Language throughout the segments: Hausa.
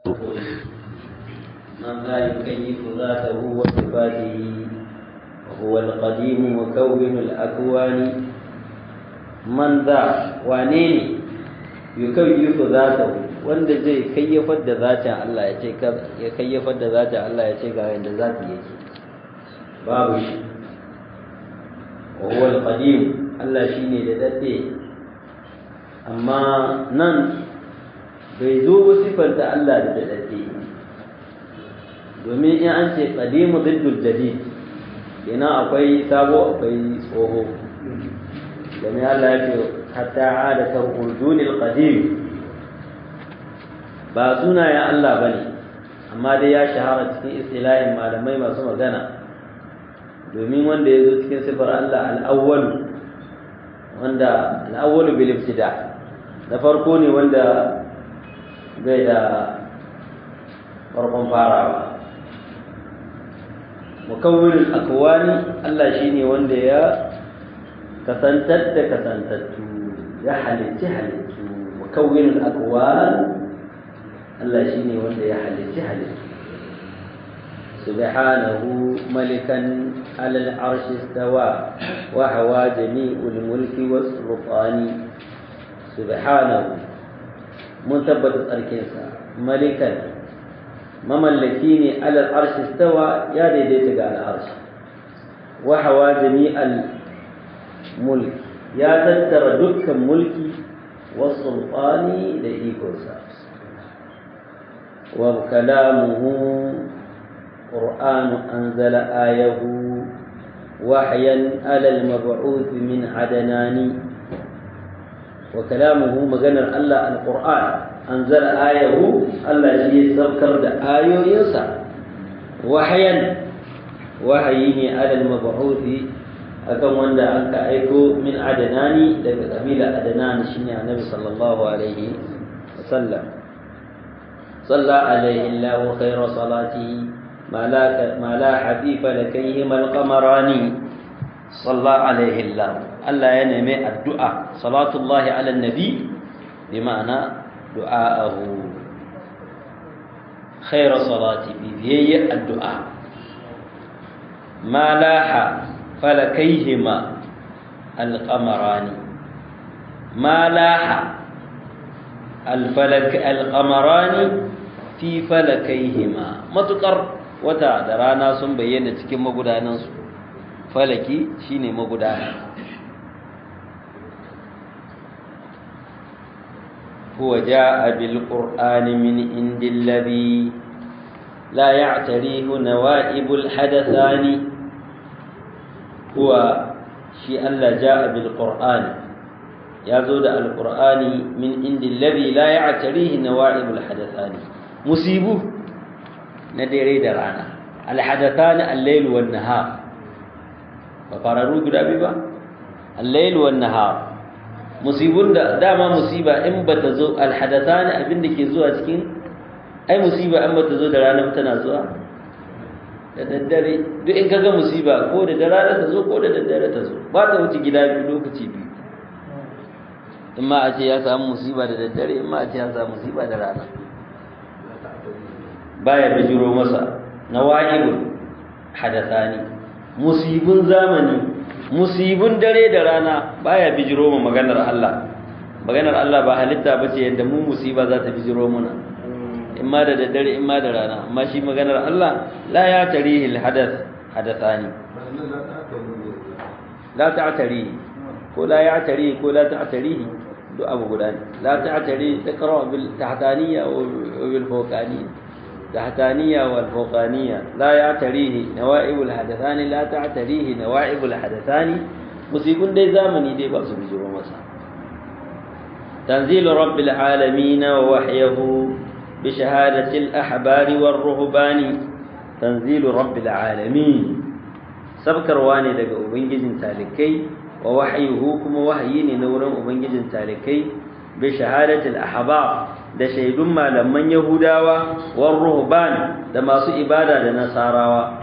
من لا يكيف ذاته وصفاته وهو القديم مكون الأكوان من ذا وانيني يكيف ذاته wanda zai kayyafar da zatin Allah ya ce ya kayyafar da zatin Allah ya ce ga yanda zati yake babu shi wa huwa al-qadim Allah shine da dade amma nan bai zo ba sifanta Allah da dade domin in an ce qadimu diddul jadid ina akwai sabo akwai tsoho domin Allah ya ce hatta ada tarqudunil qadim ba sunayen Allah bane amma dai ya shahara cikin istilahin malamai masu magana domin wanda ya zo cikin sifar Allah al-awwal wanda al-awwal bil ibtida da farko ne wanda bai da farkon farawa mukawwin akwani Allah shine wanda ya kasantar da kasantattu ya halitti halittu mukawwin akwan Allah shine wanda ya halitti halittu subhanahu malikan ala al-arsh istawa wa hawa jami'ul mulki was sultani subhanahu mun tabbata tsarkinsa malikan mamallaki ne alal arshi stawa ya daidaita ga al'arshi wa hawa jami'al mulki ya tattara dukkan mulki wa sultani da ikonsa wa kalamuhu qur'anu anzala ayahu wahyan alal mab'uth min adanani wa kalamuhu maganar Allah al-qur'an أنزل آيه الله شيء ذكر آيوينسا وحيا وحيين على المبعوث أكم وندا أنك أيكو من عدناني لك قبيلة عدنان شنيع النبي صلى الله عليه وسلم صلى عليه الله خير صلاته ما لا ما لا حفيف لكيهما القمران صلى عليه الله الله ينمي الدعاء صلاة الله على النبي بمعنى دعاءه خير صلاة بذي الدعاء ما لاح فلكيهما القمران ما لاح الفلك القمران في فلكيهما متقر wata da rana sun bayyana cikin magudanansu falaki shine magudana هو جاء بالقرآن من عند الذي لا يعتريه نوائب الحدثان هو شيء الله جاء بالقرآن يزود القرآن من عند الذي لا يعتريه نوائب الحدثان مصيبه ندري درانا الحدثان الليل والنهار فقرروا قرابي الليل والنهار musibun da dama musiba in bata zo alhadathani abin da ke zuwa cikin ai musiba in bata zo da rana tana zuwa da daddare duk in kaga musiba ko da rana ta zo ko da daddare ta zo ba ta wuce gida biyu lokaci biyu in ma a ce ya samu musiba da daddare in ma a ce ya samu musiba da rana baya bijiro masa na wa'ibul hadathani musibun zamani musibun dare da rana baya bijiro mu maganar Allah maganar Allah ba halitta bace yadda mu musiba za ta bijiro muna in ma da daddare in ma da rana amma shi maganar Allah la ya tarihi alhadath hadathani la ta'tari ko la ya tarihi ko la ta'tarihi duk abu guda ne la ta'tari taqra bil tahtaniyya wa bil fawqaniyya تحتانية والفوقانية لا يعتريه نوائب الحدثان لا تعتريه نوائب الحدثان مصيبون دي زامني دي بأس بجرو مسا تنزيل رب العالمين ووحيه بشهادة الأحبار والرهبان تنزيل رب العالمين سبكر واني دقى أبنجز تالكي ووحيه كما وحيين نورا أبنجز تالكي بشهادة الأحبار da shaidun malaman Yahudawa war ruhban da masu ibada da Nasarawa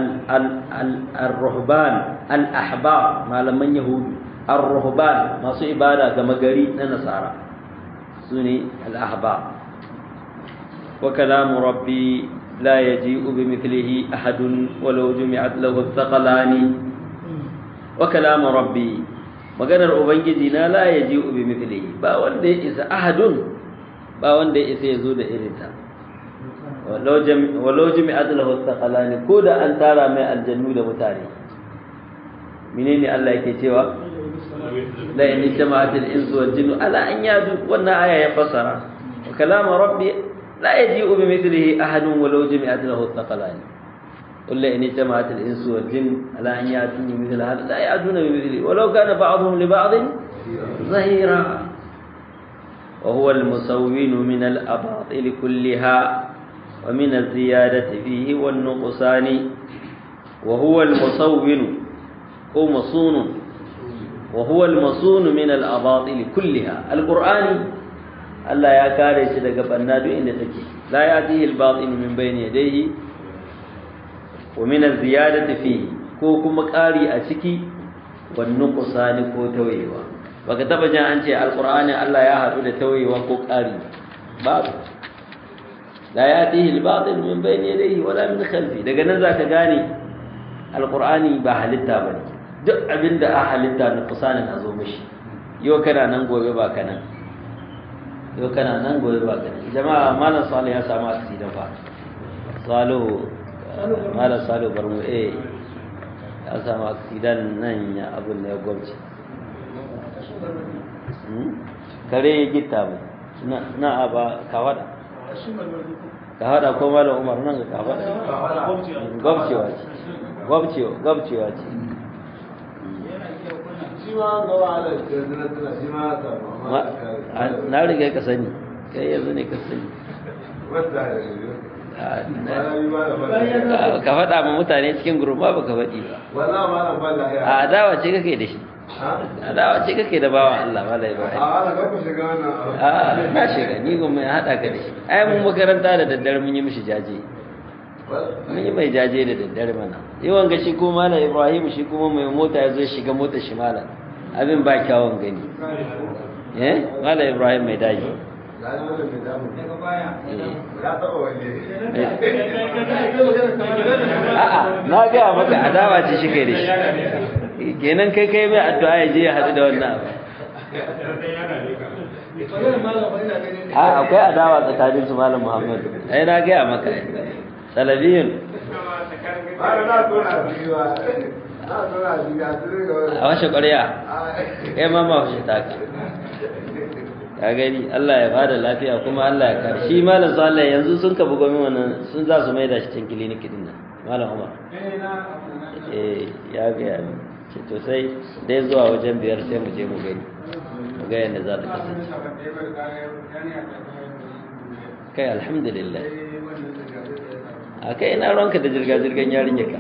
al-ruhban al-ahbar malaman Yahudu ar-ruhban masu ibada ga magari na Nasara sune al-ahbar wa kalamu rabbi la yaji'u bimithlihi ahadun walau jumi'at lahu thaqalani wa kalamu rabbi maganar ubangiji na la yaji'u bimithlihi ba wanda ya isa ahadun ba wanda ya isa yazo da irinta walau jumi'at lahu thaqalani ko da an tara mai aljannu da mutane menene Allah yake cewa la in jama'atil insu wal jinnu ala an yadu wannan aya ya fasara wa kalamu rabbi la yaji'u bi mithlihi ahadun walau jami'at lahu thaqalan qul la in jama'atil insu wal jinn ala an yatu bi mithli hada la ya'duna bi mithlihi walau kana ba'dhum li ba'd zahira wa huwa al musawwin min al abatil kullaha wa min al ziyadati fihi wan nuqsani wa huwa al musawwin ko masunun وهو المصون من الأباطيل كلها القرآن الله يا كاري شي daga banna duk inda take la yatihi al-batil min bayni yadayhi wa min az-ziyadati fihi ko kuma ƙari a ciki wan nuqsani ko tawayewa baka taba jin an ce al-qur'ani Allah ya hadu da tawayewa ko ƙari babu la yatihi al-batil min bayni yadayhi wala min khalfi daga nan zaka gane al-qur'ani ba halitta bane duk abin da a halitta na kusanin a zo mishi yau kana nan gobe ba ka nan yau kana nan gobe ba ka nan jama'a malam salu ya samu aksida fa salu malam salu barmu eh ya samu aksidan nan ya abin da ya gwamci kare ya gita mai na aba kawada kawada ko malam umar nan ga kawada gwamcewa ce gwamcewa ce na riga ka sani kai yanzu ne ka sani ka faɗa ma mutane cikin gurma ba ka faɗi ba a adawa ce kake da shi adawa ce kake da bawan Allah ba da ibrahim a na shiga ni goma ya haɗa ka da shi ai mun makaranta da daddare mun yi mishi jaje mun yi mai jaje da daddare mana yawan ga shi ko malam ibrahim shi kuma mai mota ya zo shiga mota shi malam abin ba kyawun gani eh malam ibrahim mai daji a'a na gaya maka adawa ce shi kai da shi kenan kai kai mai addu'a ya je ya haɗu da wannan abu a akwai adawa tsakanin su malam muhammad ai na gaya maka salabiyun a washe ƙwarya kai ma ma washe taka ka gani Allah ya bada lafiya kuma Allah ya kare shi malam sallah yanzu sun ka bugo min wannan sun za su maida shi cikin clinic din nan malam Umar eh ya ga ya ce to sai dai zuwa wajen biyar sai mu je mu gani mu ga yadda za ta kasance kai alhamdulillah a kai ina ranka da jirga-jirgan yarinya ka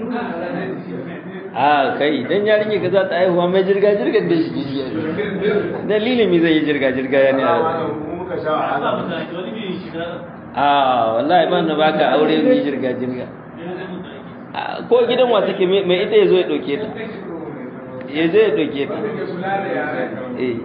a kai dan yarinya ka za ta haihuwa mai jirga-jirgan da shi dalilin mi zai yi jirga-jirga ya ne a wallahi ban na baka aure mi jirga-jirga ko gidan wa take mai ita ya zo ya ɗauke ta ya zo ya ɗauke ta eh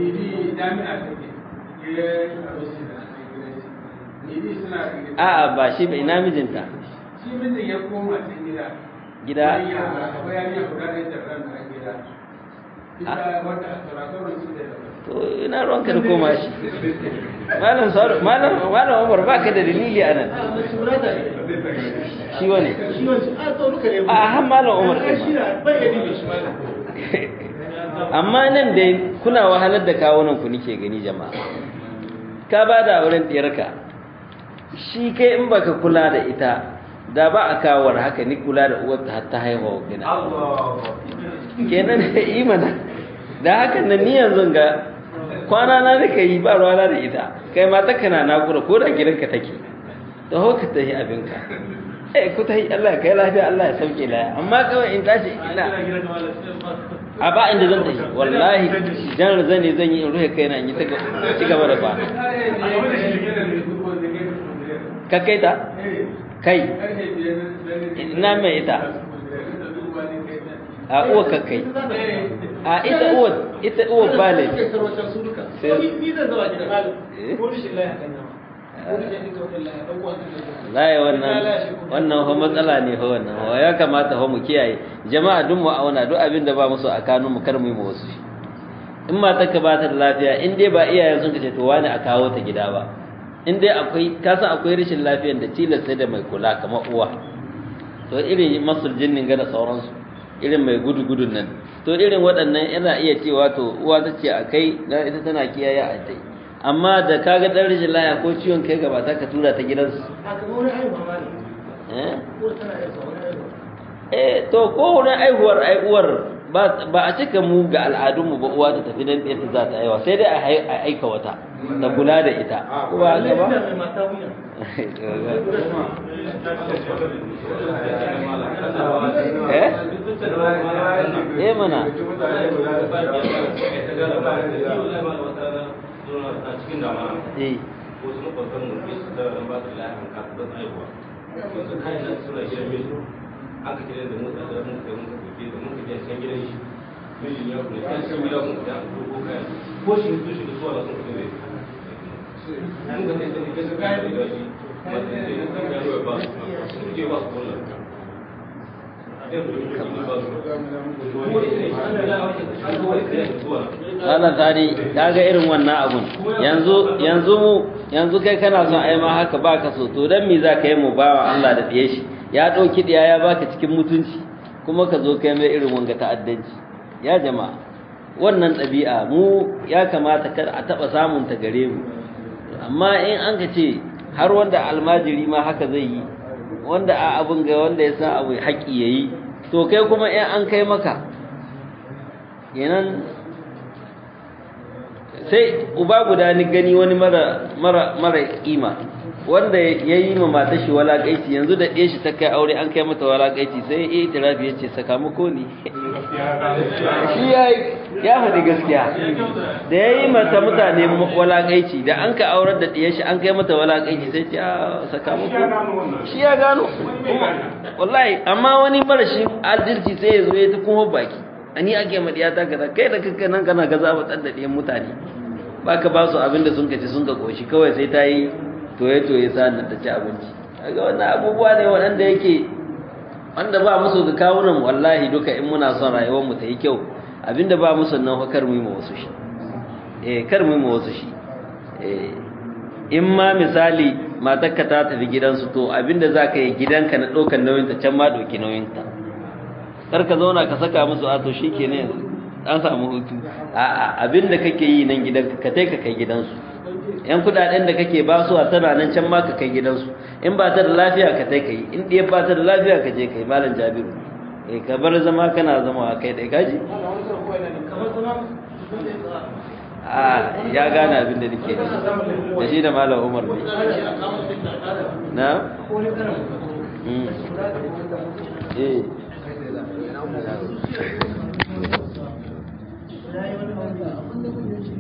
a'a ba shi ba ina mijinta shi mijin ya koma can gida gida akwai yarinya guda da ita ran a gida ita wata turatorun su da to ina ruwanka da koma shi malam saru malam malam Umar baka da dalili a nan shi wane shi wancan a tsaunuka ne a han malam Umar ai shi kai na bai gani da shi malam amma nan dai kuna wahalar da kawunan ku nike gani jama'a ka ba da auren ɗiyarka shi kai in baka kula da ita da ba a kawar haka ni kula da uwarta har ta haihuwa gina kenan imana da haka nan ni yanzu ga kwana na nika yi ba ruwana da ita kai ma ta kana nakura ko da gidanka take da haka ta yi abinka eh ku ta yi Allah kai lafiya Allah ya sauke laya amma kawai in tashi ina a ba inda zan tafi wallahi jan zan ne zan yi in ruhe kaina in yi ta ci gaba da ba ka kai ta kai ina mai ita a uwa ka kai a ita uwa ita uwa ba ne ni zan zama gida malam ko shi lai hakan nan laye wannan wannan ho matsala ne ho wannan ho ya kamata ho mu kiyaye jama'a duk mu auna duk abin da ba musu a kanun mu kar mu yi mu wasu in mata ka ba ta da lafiya in dai ba iyayen sun kace to wani a kawo ta gida ba in dai akwai ka san akwai rashin lafiyar da tilas sai da mai kula kamar uwa to irin masul jinnin ga da sauransu irin mai gudu gudun nan to irin waɗannan yana iya cewa to uwa ta ce a kai dan ita tana kiyaye a tai amma da kaga dan rashin lafiya ko ciwon kai gaba ta ka tura ta gidansu eh to ko wurin aihuwar aihuwar ba a cika mu ga al'adunmu ba uwa ta tafi nan ɗaya za ta aiwa sai dai a aika wata da kula da ita ko ba ga ba eh eh mana eh wasu makwabtan mu ne su da ba su lafiya kafin aihuwa yanzu kayan nan suna gidan miji aka kira da mota da mun kai mun kai da mun kai can gidan shi mijin ya kuma kan san gida mun da ko kayan ko shi su shi da su wala sun kai mun ga sai da kasu kayan da shi ba da sai sun ga ruwa ba sun ke ba su kullu Wannan tani kaga irin wannan abun yanzu yanzu mu yanzu kai kana son ai ma haka baka so to dan me za ka yi mu bawa Allah da diye shi ya ɗauki ɗiya ya baka cikin mutunci kuma ka zo kai mai irin wanga ta'addanci ya jama'a wannan ɗabi'a mu ya kamata kar a taɓa samun ta gare mu amma in an ka ce har wanda almajiri ma haka zai yi wanda a abin ga wanda ya san abu haƙi ya yi to kai kuma in an kai maka kenan sai uba guda ni gani wani mara mara mara kima wanda ya yi ma mata shi walaƙaici yanzu da ɗaya shi ta kai aure an kai mata walaƙaici sai ya yi tirafi ya ce sakamako ne shi ya faɗi gaskiya da ya yi mata mutane walaƙaici da an ka aurar da ɗaya shi an kai mata walaƙaici sai ce sakamako shi ya gano wallahi amma wani mara shi adalci sai ya zo ya ta kuma baki ani ake ma ɗiya ta kaza kai da kanka nan kana gaza ba ɗan da ɗiyan mutane ba ka ba su abin da sun kaci sun ka ƙoshi kawai sai ta yi toye-toye sa'an ta ci abinci daga wannan abubuwa ne waɗanda yake wanda ba musu ga kawunan wallahi duka in muna son rayuwar mu ta yi kyau abinda ba musu nan fa kar mu yi ma wasu shi eh kar mu yi ma wasu shi eh in ma misali matarka ta tafi gidansu to abinda za ka yi gidanka na ɗaukar nauyinta can ma ɗauki nauyinta kar ka zauna ka saka musu a to shi ke ne yanzu an samu hutu a'a abinda kake yi nan gidanka ka kai ka kai gidansu yan kudaden da kake ba su a tana nan can ma ka kai gidansu in ba ta da lafiya ka tai kai in ɗaya ba ta da lafiya ka je kai malam jabiru eh ka bar zama kana zama a kai dai kaji a ya gane abin da nake da shi da malam umar ne na eh Thank you.